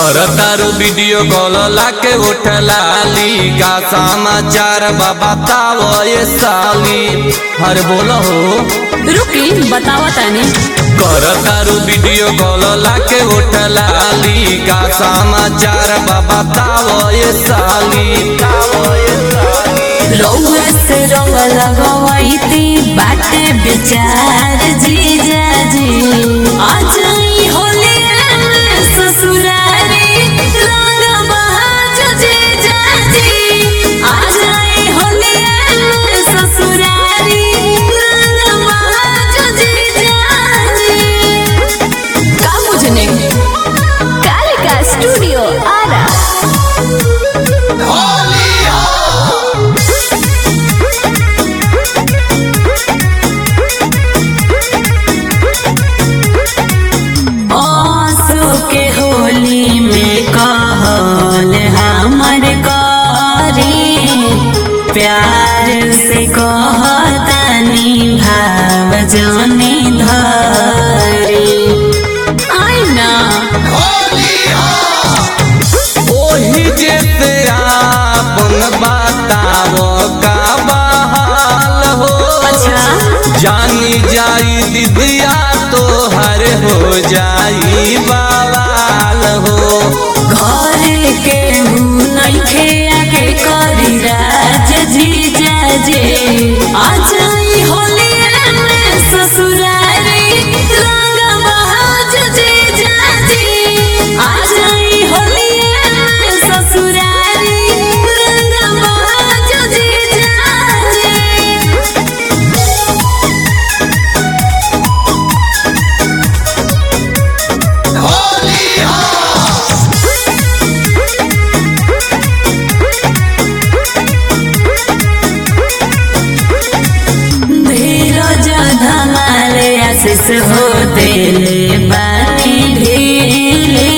करतारू video call लाके उठलाली का समाचार बाबा तावो ये साली हर बोलो हो रुकी बतावा तानी करतारू वीडियो कॉल लाके उठलाली का समाचार बाबा तावो ये साली तावो ये साली रउआ से रंग लगवैती बाटे विचार जीजा जी आज ई होलिया में ससुरारी रंग बहाज जीजा जी आज ई होलिया में ससुरारी रंग बहाज जीजा जी का मुझने कालिका स्टूडियो आरा आंसू के होली में कहल हमर करी प्यार से कहतनी भाव जानी धरी आई ना ओही जैसे आपन बतावो का बहाल हो अच्छा जानी जाई दिदिया तो हर हो जाई बवाल हो घर के हूँ नइखे आके करी राज जीजा जे आज ई होलिया में ससुरारी रंग बहाज जीजा जी आज ई होलिया में ससुरारी रंग बहाज जीजा जी धीरज धमाले आशीष हो दिले बानी ढीले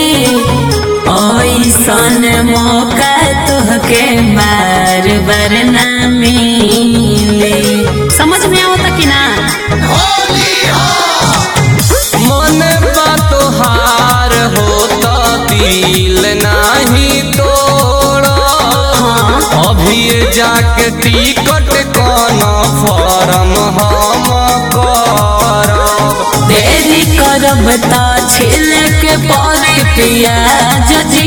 ऐसन मौका तुहके बार बार ना मिले समझ में आवता कि ना मन बा तोहार हो तो दिल नहीं तोड़ अभी जाके टिकट कौन फॉर्म हम करब देरी करब त छिल के परे पियाज